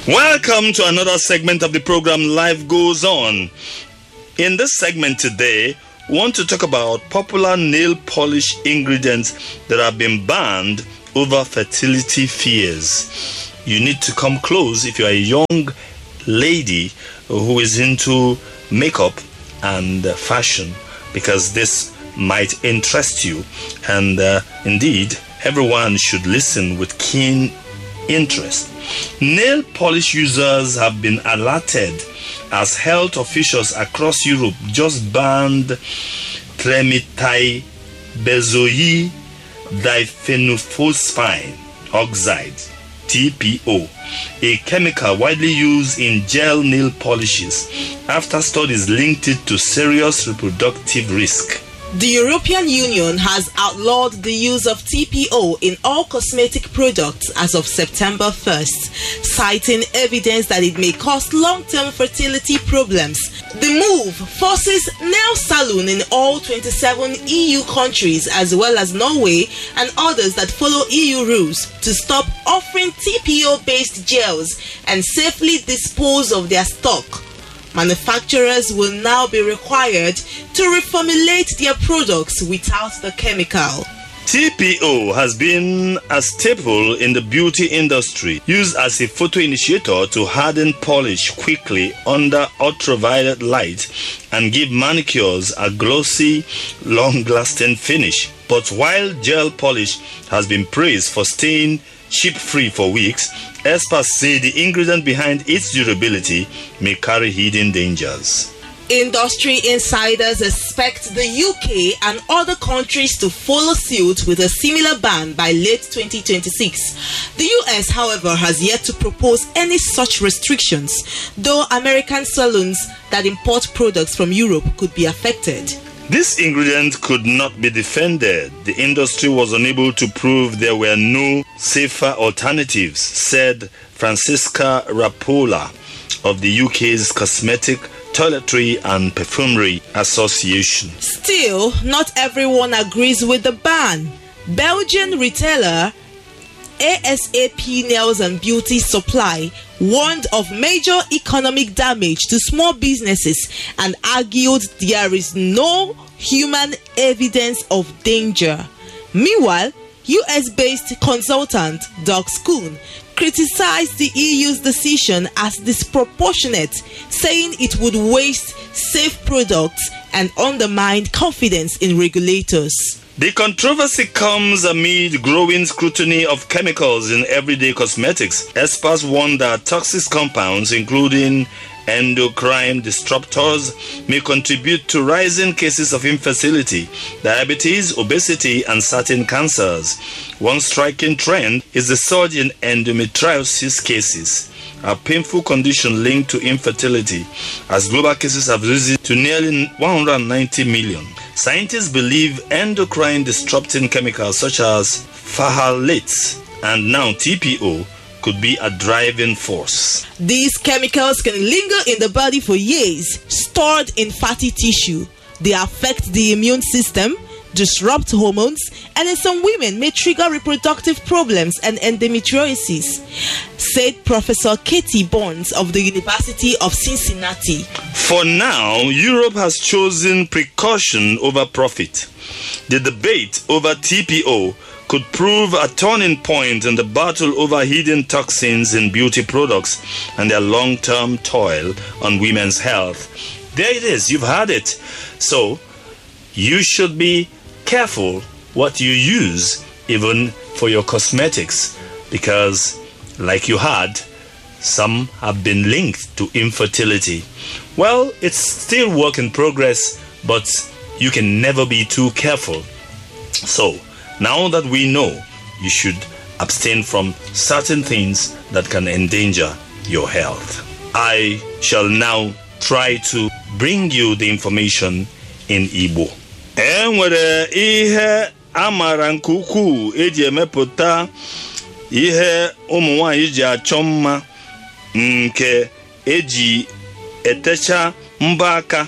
Welcome to another segment of the program Life Goes On. In this segment today, we want to talk about popular nail polish ingredients that have been banned over fertility fears. You need to come close if you're a young lady who is into makeup and fashion because this might interest you. And uh, indeed, everyone should listen with keen interest. Nail polish users have been alerted as health officials across Europe just banned tremethybenzoyl diphenophospine oxide TPO, a chemical widely used in gel nail polishes after studies linked it to serious reproductive risk. The European Union has outlawed the use of TPO in all cosmetic products as of September 1st, citing evidence that it may cause long term fertility problems. The move forces nail salon in all 27 EU countries, as well as Norway and others that follow EU rules, to stop offering TPO based gels and safely dispose of their stock manufacturers will now be required to reformulate their products without the chemical. TPO has been a staple in the beauty industry, used as a photo initiator to harden polish quickly under ultraviolet light and give manicures a glossy, long lasting finish. But while gel polish has been praised for staying chip free for weeks, experts say the ingredient behind its durability may carry hidden dangers. Industry insiders expect the UK and other countries to follow suit with a similar ban by late 2026. The US, however, has yet to propose any such restrictions, though American salons that import products from Europe could be affected. This ingredient could not be defended. The industry was unable to prove there were no safer alternatives, said Francisca Rapola of the UK's Cosmetic, Toiletry and Perfumery Association. Still, not everyone agrees with the ban. Belgian retailer ASAP Nails and Beauty Supply warned of major economic damage to small businesses and argued there is no human evidence of danger. Meanwhile, US based consultant Doug Schoon criticized the EU's decision as disproportionate, saying it would waste safe products and undermine confidence in regulators. The controversy comes amid growing scrutiny of chemicals in everyday cosmetics. Experts warn that toxic compounds, including endocrine disruptors, may contribute to rising cases of infertility, diabetes, obesity, and certain cancers. One striking trend is the surge in endometriosis cases a painful condition linked to infertility, as global cases have risen to nearly 190 million. Scientists believe endocrine disrupting chemicals such as phthalates and now TPO could be a driving force. These chemicals can linger in the body for years, stored in fatty tissue. They affect the immune system, disrupt hormones, and in some women may trigger reproductive problems and endometriosis, said Professor Katie Bonds of the University of Cincinnati. For now, Europe has chosen precaution over profit. The debate over TPO could prove a turning point in the battle over hidden toxins in beauty products and their long term toil on women's health. There it is, you've had it. So, you should be careful what you use, even for your cosmetics, because, like you had, some have been linked to infertility. Well, it's still work in progress, but you can never be too careful. So, now that we know, you should abstain from certain things that can endanger your health. I shall now try to bring you the information in Igbo. E nwere ihe a maara nke ukwuu eji emepụta ihe ụmụ nwanyị ji achọ mma nke eji etecha mbọ aka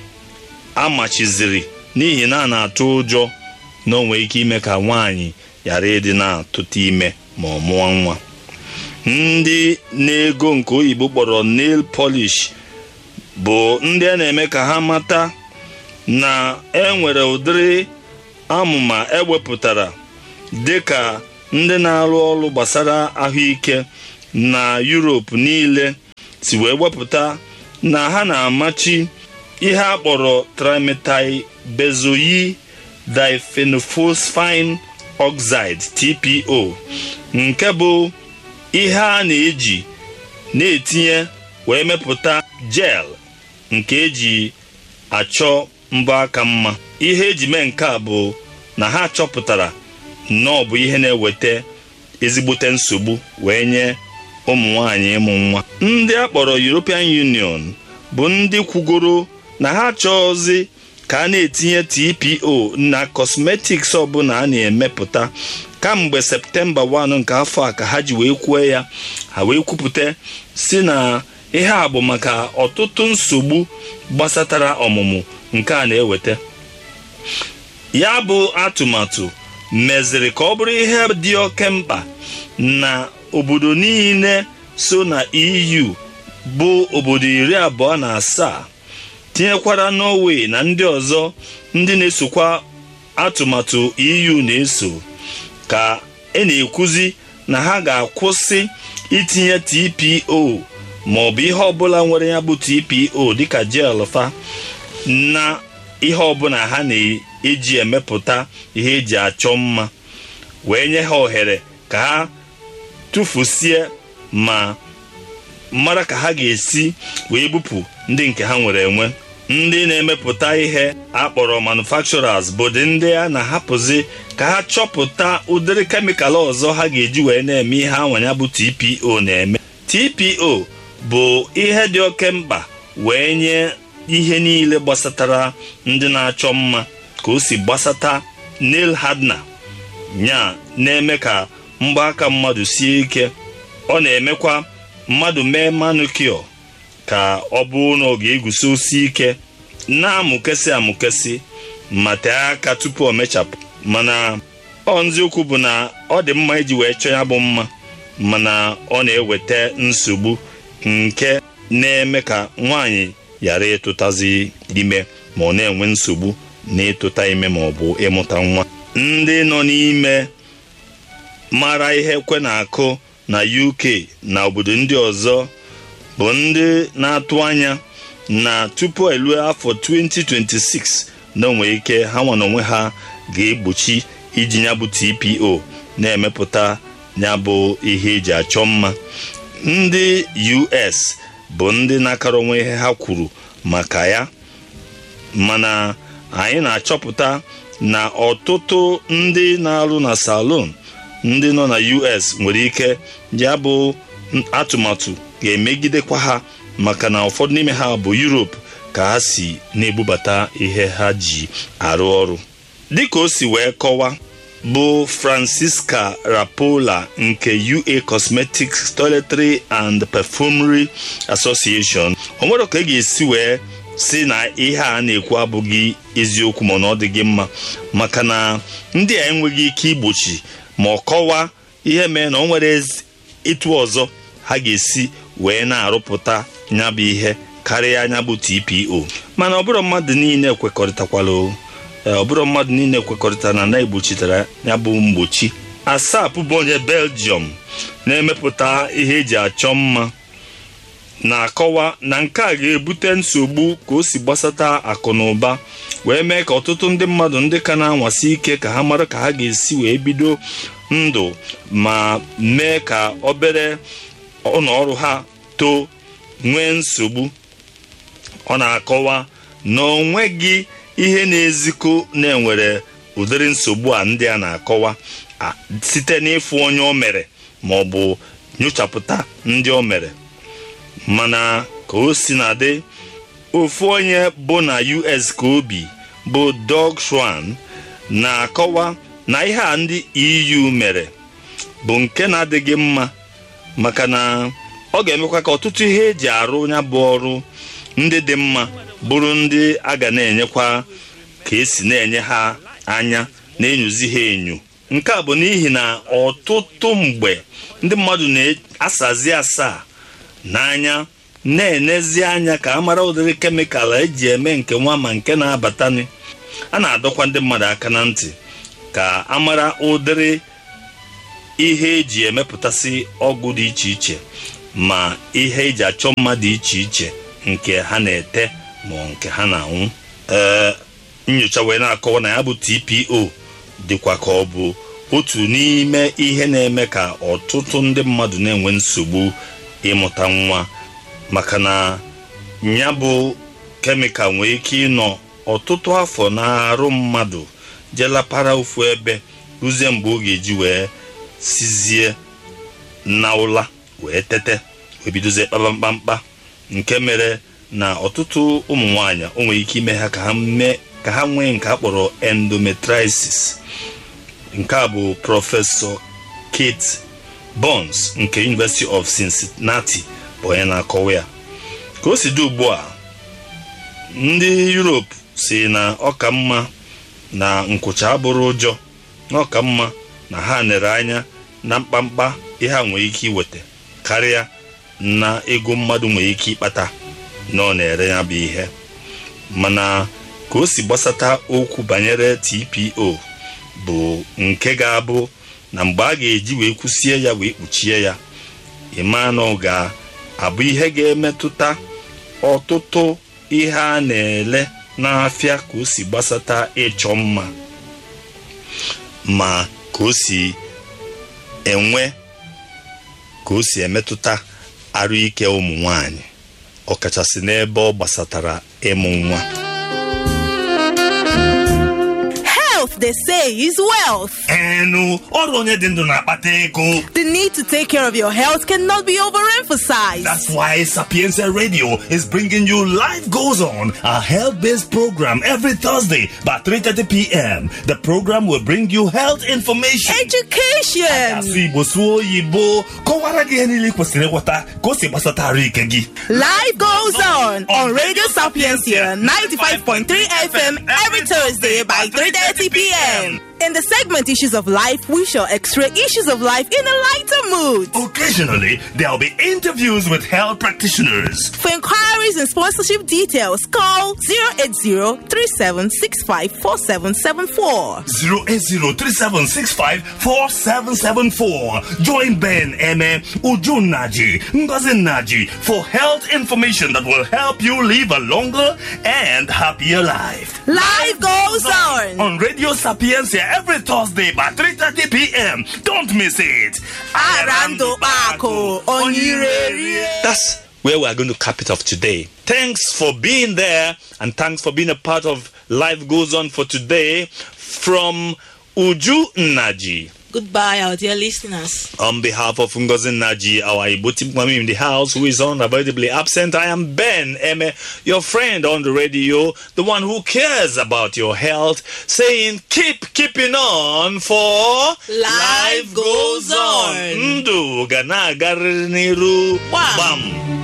amachiziri n'ihi na a na-atụ ụjọ na o nwere ike ime ka nwaanyị ghara ịdị na-atụta ime ma ọ mụọ nwa ndị na-ego nke oyibo kpọrọ nail polish bụ ndị a na-eme ka ha mata na enwere ụdịrị amụma ewepụtara dịka ndị na-arụ ọrụ gbasara ahụike na Europe niile si wee wepụta na ha na-amachi ihe a kpọrọ trimetylbenzoyl diphenphosphine oxide TPO nke bụ ihe a na-eji na-etinye wee mepụta gel nke eji achọ mbọ aka mma ihe eji mee nke a bụ na ha chọpụtara na ọ bụ ihe na-eweta ezigbote nsogbu wee nye ụmụ nwanyị ịmụ nwa ndị a kpọrọ European Union bụ ndị kwugoro na ha chọọzi ka a na-etinye TPO na cosmetics ọbụla a na-emepụta kamgbe septemba 1 nke afọ a ka ha ji wee kwuo ya ha wee kwupụta si na ihe a bụ maka ọtụtụ nsogbu gbasatara ọmụmụ nke a na-eweta ya bụ atụmatụ meziri ka ọ bụrụ ihe dị oke mkpa na obodo niile so na EU bụ obodo iri abụọ na asaa tinyekwara Norway na ndị ọzọ ndị na-esokwa atụmatụ EU na-eso ka e na-ekwuzi na ha ga-akwụsị itinye TPO ma ọ bụ ihe ọbụla nwere ya bụ TPO dịka gel fa na ihe ọbụla ha na-eji emepụta ihe eji achọ mma wee nye ha ohere ka ha tụfusie ma mara ka ha ga-esi wee bupụ ndị nke ha nwere enwe ndị na-emepụta ihe akpọrọ manufacturers bụ dị ndị a na-ahapụzi ka ha chọpụta ụdịrị kemikal ọzọ ha ga-eji wee na-eme ihe anwanya bụ TPO na-eme TPO bụ ihe dị oke mkpa wee nye ihe niile gbasatara ndị na-achọ mma ka o si gbasata nail hardener nya na-eme ka mgbaaka mmadụ sie ike ọ na-emekwa mmadụ mee manicure ka ọ bụrụ na ọ ga-egusi osi ike na-amụkesị amụkesị ma tee aka tupu o mechapụ mana ọ nziokwu bụ na ọ dị mma iji wee chọọ ya bụ mma mana ọ na-eweta nsogbu nke na-eme ka nwaanyị ghara ịtụtazi ime ma ọ na-enwe nsogbu n'ịtụta ime ma ọ bụ ịmụta nwa ndị nọ n'ime mara ihe kwe na-akụ na UK na obodo ndị ọzọ bụ ndị na-atụ anya na tupu elue afọ 2026 na onwe ike ha nwa n'onwe ha ga-egbochi iji ya bụ TPO na-emepụta ya bụ ihe eji achọ mma ndị US bụ ndị na-akara onwe ihe ha kwuru maka ya mana anyị na-achọpụta na ọtụtụ ndị na-arụ na salon ndị nọ na US nwere ike ya bụ atụmatụ ga-emegidekwa ha maka na ụfọdụ n'ime ha bụ Europe ka ha si na-ebubata ihe ha ji arụ ọrụ dịka o si wee kọwa bụ Francisca Rapola nke UA Cosmetics Toiletry and Perfumery Association o nwere ka e ga-esi wee si na ihe a na-ekwu abụghị eziokwu mana ọ dịghị mma maka na ndị a enweghị ike igbochi ma ọ kọwaa ihe mee na ọ nwere ịtụ ọzọ ha ga-esi wee na-arụpụta ya bụ ihe karịa anya bụ TPO mana ọbụrụ mmadụ niile kwekọrịtakwala ọbụrụ mmadụ niile kwekọrịta na na-egbochitara ya bụ mgbochi asap bụ onye Belgium na-emepụta ihe eji achọ mma na-akọwa na nke a ga-ebute nsogbu ka o si gbasata akụ na ụba wee mee ka ọtụtụ ndị mmadụ ndị ka na-anwasi ike ka ha mara ka ha ga-esi wee bido ndụ ma mee ka obere ụlọọrụ ha too nwee nsogbu ọ na-akọwa na o nweghị ihe na-ezikọ na-enwere ụdịrị nsogbu a ndị a na-akọwa site n'ịfụ onye o mere ma ọ bụ nyochapụta ndị o mere mana ka o si na dị ofu onye bụ na US ka obi bụ Doug Schwan na-akọwa na ihe a ndị EU mere bụ nke na-adịghị mma maka na ọ ga-emekwa ka ọtụtụ ihe eji arụ ya bụ ọrụ ndị dị mma bụrụ ndị a ga na-enyekwa ka esi na-enye ha anya na-enyozi ha enyo nke a bụ n'ihi na ọtụtụ mgbe ndị mmadụ na-asazi asaa n'anya na-enezi anya ka a mara ụdịrị kemikal eji eme nke nwa ma nke na-abatani a na-adọkwa ndị mmadụ aka na ntị ka a mara ụdịrị ihe eji emepụtasị ọgwụ dị iche iche ma ihe eji achọ mma dị iche iche nke ha na-ete ma nke ha na-anwụ ee nyocha wee na-akọwa na ya bụ TPO dịkwa ka ọ bụ otu n'ime ihe na-eme ka ọtụtụ ndị mmadụ na-enwe nsogbu ịmụta nwa maka na ya bụ kemikal nwere ike ịnọ ọtụtụ afọ n'arụ mmadụ jelapara ofu ebe ruzie mgbe ọ ga-eji wee sizie na ụla wee tete wee bidozie kpaba mkpamkpa nke mere na ọtụtụ ụmụ nwanyị o nwere ike ime ha ka ha mee ka ha nwee nke a kpọrọ endometriosis nke a bụ prọfesọ Kate Burns nke University of Cincinnati bụ onye na-akọwa ya ka o si dị ugbu a ndị Europe si na ọka mma na nkwụcha abụrụ ụjọ na ọka mma na ha nere anya na mkpamkpa ihe a nwere ike iweta karịa na ego mmadụ nwere ike ịkpata na ọ na-ere ya bụ ihe mana ka o si gbasata okwu banyere TPO bụ nke ga-abụ na mgbe a ga-eji wee kwụsie ya wee kpuchie ya ịma na ọ ga-abụ ihe ga-emetụta ọtụtụ ihe a na-ele n'afịa ka o si gbasata ịchọ mma ma ka o si enwe ka o si emetụta arụ ike ụmụ nwanyị ọkachasị n'ebe ọ gbasatara ịmụ nwa Health, they say, is wealth. enu ọrụ onye dị ndụ na-akpata ego The need to take care of your health cannot be overemphasized. That's why Sapienza Radio is bringing you Life Goes On, a health-based program every Thursday by 3.30 p.m. The program will bring you health information. Education. Asụ Igbo sụọ oyibo kọwara gị ihe niile ị kwesịrị ịghọta ka o si gbasata arụ ike gị. Life goes on on Radio Sapiencia 95.3 FM every Thursday by 3:30 p.m. In the segment Issues of Life, we shall x-ray issues of life in a lighter mood. Occasionally, there'll be interviews with health practitioners. For inquiries and sponsorship details, call 080-3765-4774. 08037654774. Join Ben, Eme, Ujun Naji, Ngozi Naji for health information that will help you live a longer and happier life. Life goes on. On Radio Sapiencia every Thursday by 3.30 p.m. Don't miss it. Arando Bako, Onyirere. That's where we are going to cap it off today. Thanks for being there and thanks for being a part of Life Goes On for today from Uju Naji. Goodbye, our dear listeners. On behalf of Ngozi Naji, our Ibuti Mwami in the house, who is unavoidably absent, I am Ben Eme, your friend on the radio, the one who cares about your health, saying keep keeping on for Life goes on. Ndu ga na-agarịrị n'iru Gbam. gbam